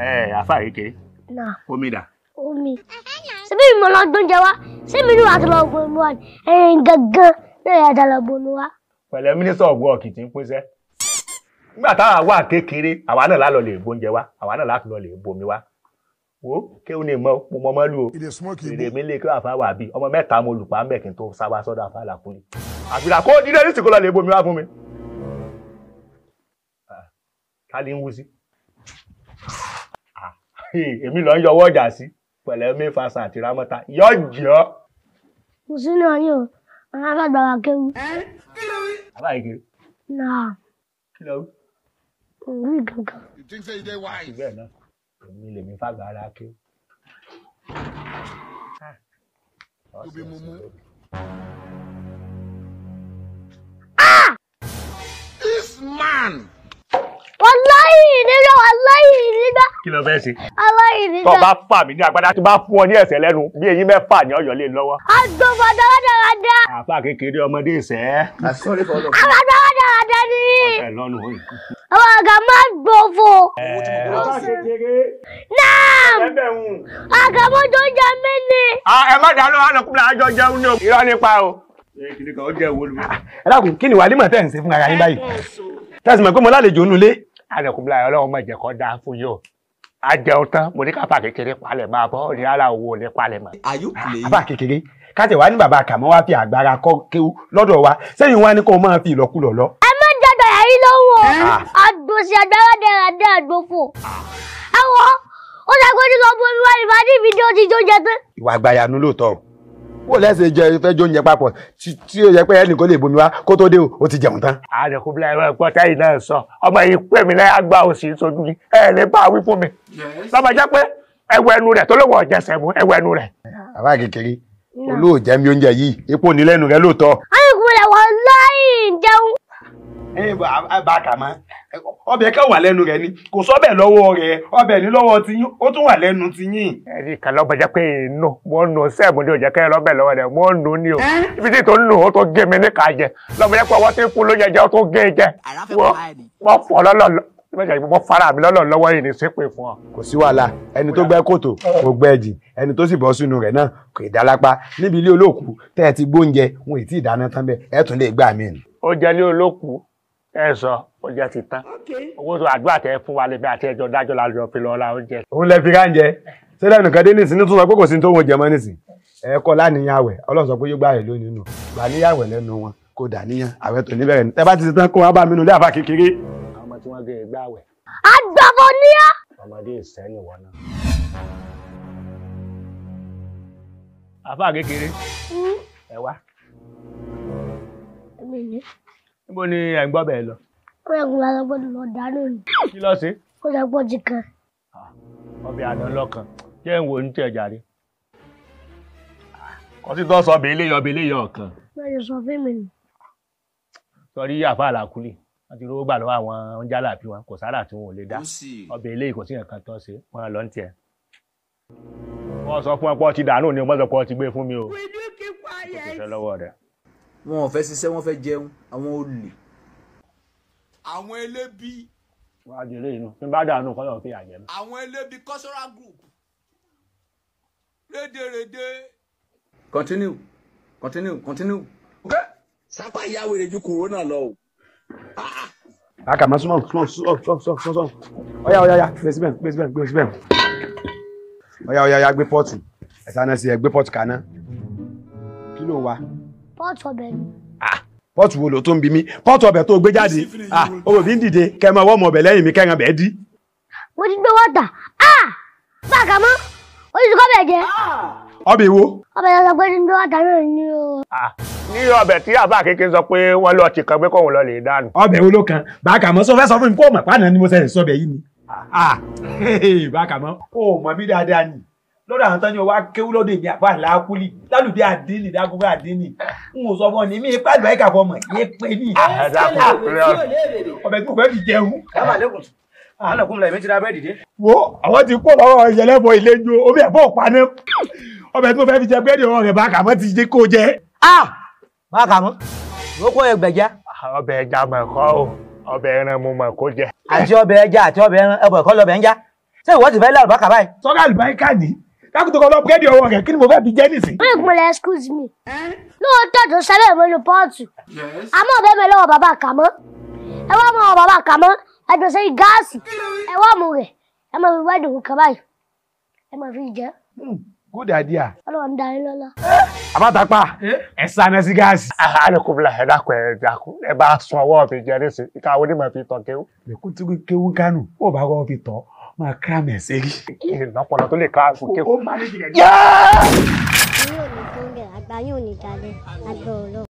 ẹ àfa kékeré náà omi dà. omi ṣebí mi mo lọ gbóúnjẹ wá ṣé mi ní wàá tó lọ gbóúnjẹ wá ni ẹyin gangan náà yà dá lọ gbóúnjẹ wá. pẹ̀lẹ́ mínísítà ọ̀gbọ́n ọ̀kì tí ń pínṣẹ́. nígbà táwa wà kékeré àwa náà lálọ́ lè gbóúnjẹ wá àwa náà láti lọ lè bomi wá. wo kéwọn ní mọ mo mọ mọ lù o èrè mi lè kí àfa wà bí ọmọ mẹ́ta mo lù pa ń bẹ̀ kí n tó sábà sọ́dọ̀ àfa làkúlẹ̀. àfihàn kó dídé ní sìnkú lọ lè bomi wá fún mi. Ah, ká ní ń wú sí. Ah, èmi lọ ń yọwọ́ ọjà sí pẹ̀lẹ́ mi fa sàn àti rámọ́ta yọjọ́. mo sì ní ọyún o àwọn alágbára kéwù. àbá kékeré náà kí lọ wí. òwú gangan. You think say you dey wise? bẹ́ẹ̀ náà èmi lèmi fàgbà ara ké. You be mumu. This man. wàláyé nígbà wàláyé nígbà kí ló fẹ́ ṣe. wàláyé tó nígbà. bá fà mí ní agbádá tó bá fún ọ ní ẹsẹ̀ lẹ́nu bí eyín mẹ́fà ní ọ̀yọ́ lé lọ́wọ́. agbófo dáradára àfa kékeré ọmọdé ìṣẹ́. àwọn dáradára ni ẹ lọ́nu òyìn. àwọn àga máa gbófo. àfa kékeré náà ẹbẹ̀ ń. àga mọ́tò ń jẹ mí ni. ẹ má dàá lọ́wọ́ àlọ́kùnrin àjọ jẹun ní o. irọ́ nípa o. kìnìún kan ó jẹ́ ìwọlú. ẹ dákun kí ni wàlímọ̀ tẹ̀ ń ṣe fún ara yín báyìí tẹ̀sí mọ̀ pé mo lálejò nulẹ̀ àlọ́kùnrin àyọ̀ ọlọ́run mọ̀ jẹ́ kọ́ dáa fún yìí o. a jẹun tán mo ní káfà kékeré palẹ̀ máa bọ́ ní ara owó ní palẹ̀ mọ́. Are you playing? bàbá kékeré káṣẹ̀ wá ní bàbá kàmọ́ wá fi àgbára kọ́ kéwú lọ́dọ̀ wa sẹ́yìn wá ní kó máa fi ìlọ́kulọ̀ lọ. ẹ má jẹjọ yàrá lọ́wọ́ àgbòsí àdáradàradà àgbòfò. ẹ wọ ó ṣàkóso lọ bó mi wá ní fàájì fídíò ti jó jẹ tán. ìwà àgbàyanu lóòótọ́ wò lẹ́sẹ̀ jẹ fẹ́ jó oúnjẹ papọ̀ tí tí ó yẹ pé ẹnì kó lè bomi wá kó tó dé o ó ti jẹun tán. àdẹ̀kùnrin ẹ̀rọ ẹ̀gbọ́n tẹ́yìn náà sọ ọmọ yìí pè mí lẹ́yìn àgbà òsì sojú yìí ẹ̀ lè bá a wí fún mi. lọ́mọ jẹ́ pé ẹwọ ẹnu rẹ̀ tó lówó ọ̀jẹsẹ̀ mú ẹwọ ẹnu rẹ̀. bàbá kékeré olóòjẹ́ mi oúnjẹ yìí epo ní lẹ́nu rẹ lóòótọ́. ayọ̀kùnrin wà láì jẹun. ẹ bá a kà mọ́ ọbẹ̀ kan wà lẹ́nu rẹ ni kò sọ́bẹ̀ lọ́wọ́ rẹ ọbẹ̀ ní lọ́wọ́ tiyín ó tún wà lẹ́nu tiyín. ẹni kan lọ́mọ jẹ́ pé inú mo ń nu sẹ́ẹ̀mù ní òjẹ́ kẹ́ lọ́bẹ̀ lọ́wọ́ rẹ̀ mo ń nu ní o ibi tí tó ń nu ó tó gé mi ní ká jẹ lọ́mọ jẹ́ pé ọwọ́ tí ń fún ló jẹjẹ ó tó gé jẹ Ara fẹ́ wọ́n pa ẹ̀ ni. wọ́n fọ́ lọ́lọ́ mo fara mi lọ́lọ́ lọ́wọ́ yìí ní sépè fún ọ. kò sí wàhálà ẹni tó gbẹ́ kòtò kò gbẹ́ jì ẹni tó sì bọ́ sínú rẹ̀ náà kò ì dálápá níbi ilé olóòkú tẹ́ ẹ ti gbóúnjẹ wọn ì tí ì dáná tán bẹ́ẹ̀ ẹ tún lè gbà mí. ó jẹ́ ní olókù ẹ sọ ó jẹ́ ti tán owó tó àdúrà tẹ fún wa lẹ́bí àti ẹjọ́ dájọ́ la lọ fi lọ ra oúnjẹ. òun lẹ fi ráńjẹ sílẹ̀ nìkan dé nísìnyí tó sọ pé kò sí tó wọn jẹ mọ́ nísìn ẹ kọ́ láníyàn àwẹ̀ ọlọ́run sọ pé yóò gbà rẹ̀ lónìí nù gbà níyàwẹ̀ lẹ́nu wọn kò dà níyàn àwẹ̀ tó níbẹ̀rẹ̀ ní tẹ́ bá ti ṣe tán kó wọn bá mi nù lé àfa kékeré. àwọn ọmọ tí wọ́n gé egbá wẹ̀ àgbàfọ̀ ní á. ọmọdé ìsẹ́ni wọn náà. àfa kékeré ẹ wá èmi ni níbo ni ẹ̀ ń gbọ́ bẹ́ẹ̀ lọ ó yẹ kó lọ sọ pé lọ dáná ni kí lọ́ọ́ sí ó sọ pé ó ti kan. ọbẹ̀ àná lọ́kàn jẹ́ ń wo ní tẹ̀ jàre. kọ́sí tó sọ bẹ́ẹ̀ léyọ̀ bẹ́ẹ̀ léyọ̀ ọ̀kan bẹ́ẹ̀ ni sọ fún mi nù. sọrí àfa àlàkùlì wọ́n ti rówó gbà lọ́wọ́ àwọn oúnjẹ àlàbí wọn kò sára tí wọn ò lè dá Ó sì. ọbẹ̀ eléyìí kò sí nǹkan tó ṣe wọn lọ ń tiẹ̀. wọ́n sọ fún ẹ pé ọ ti dànù ni wọ́n sọ pé ọ ti gbé fún mi o. kò sì fẹ́ lọ́wọ́ rẹ̀. Wọn ò fẹ́ ṣiṣẹ́, wọ́n fẹ́ jẹun. Àwọn olè. Àwọn elébi. wọ́n á di eléyìí nù bí n bá dànù kọ́ lọ́ọ́ fi àjẹ́ mi. Àwọn elébi cultural group. Rédèrèdè. Continue. Continue. Continue. sápá ìyá wèrè ju kòrónà lọ o. àkàmọ́ súnmọ́ súnmọ́ súnmọ́ súnmọ́ súnmọ́ ọ̀yá ọ̀yá ọ̀yá gbé síbẹ̀ gbé síbẹ̀ gbé síbẹ̀ ọ̀yá ọ̀yá ọ̀yá gbé pọ́ọ̀tù ẹ̀sán náà sí ẹ gbé pọ́ọ̀tù kaná kí ló wá pọ́ọ̀tù ọbẹ̀ ni. pọ́ọ̀tù wo ló tó ń bi mí pọ́ọ̀tù ọbẹ̀ tó gbé jáde ah owó mi ń dìde kẹ́ ẹ máa wọ́ ọmọ ọbẹ̀ lẹ́yìn mi kẹ́ran bẹ́ẹ̀ dí. mo ti gbé wọ́tà ah báàkà mọ́ ó ti kọ́ bẹ̀ jẹ́ ọbẹ̀ wo ọbẹ̀ yẹn sọ pé ti gbé wọ́tà náà ní o. Ah, ní ọbẹ̀ tí àfa kékeré sọ pé wọ́n lọ ti kan pé kóun lọ lè dànù. ọbẹ̀ wo ló kan bàákàmọ́ sọ fẹ́ sọ fún mi kó o mọ̀ pàánà ni mo sẹ́yìn sọ́bẹ̀ yìí ni ah bàákàmọ́ o mọ̀ mí dáadáa ni lọ́dọ̀ àwọn tán ni wá kéwú lọ́dọ̀ èmi àpá làákúlì lálùbí àdínì dágúnbá àdínì n ò sọ fún ọ ní mi ipá àgbà ìkà fọmọ yé pé ní ẹ dákun àpẹẹrẹ ọ̀rọ̀. ọbẹ̀ tí mo fẹ́ fi jẹun. alẹ́kùn lẹ́mí ti ra bẹ́ẹ̀ dìde. wo àwọn ti kó lọ́wọ́ ìyẹlẹ́bọ ìlẹ́jọ omi ẹ̀fọ́ òpaná ọbẹ̀ tí mo fẹ́ fi jẹ búrẹ́dì ọwọ́ rẹ̀ bàákàmọ́ ti jẹ́ kó jẹ. báàkà mọ́ ìwókò ẹgbẹ̀já ọbẹ̀ ẹja mọ̀ ẹ̀kọ́ o ọbẹ̀ ẹran mo mọ̀ kó jẹ. àti ọbẹ̀ ẹja àti ọbẹ̀ ẹran ẹbọ ẹ̀kọ́ lọ́bẹ̀ ń já. ṣé ìwọ ti fẹ́ lé àlùbákà báyìí. sọ́kà àlùbáríkà ní kákùtù kan lọ búrẹ́dì ọwọ́ rẹ̀ kí ni mo fẹ́ fi jẹ́ nísìn. wọ́n ìpínlẹ̀ excuse me lóòótọ́ tó ṣẹlẹ̀ mọ́nu pọ́ọ̀tù Yes. àmọ́ bẹ́ẹ̀ bẹ́ẹ̀ lọ́wọ́ bàbá kàmọ́ ẹ wá mọ́ bàbá kàmọ́ ẹ jọ sẹ́yìn gáàsì ẹ wá mú rẹ̀ ẹ máa fi wẹ́ẹ̀dì kan báyìí ẹ máa fi jẹ́ good idea. ọlọ́run dá yín lọ́lá. àbátapá ẹ sáná sí gáàsì. àlẹkùnfìlà ẹ dákun ẹ dákun ẹ bá sun ọwọ́ mi jẹ nísìn ìka onímọ̀ fi tàn kéwù. lẹ́kùn tí kéwú kánú ó bá kọ́ fi tọ́ máa kíra mẹ̀ sẹ́rí. ìlọpọlọ tó lè ká àgùn kéwù. ó máa ní jìgẹ̀ yín ò ní tó ń bẹ̀ àgbà yín ò ní dalẹ̀ àgbà ọlọ́run.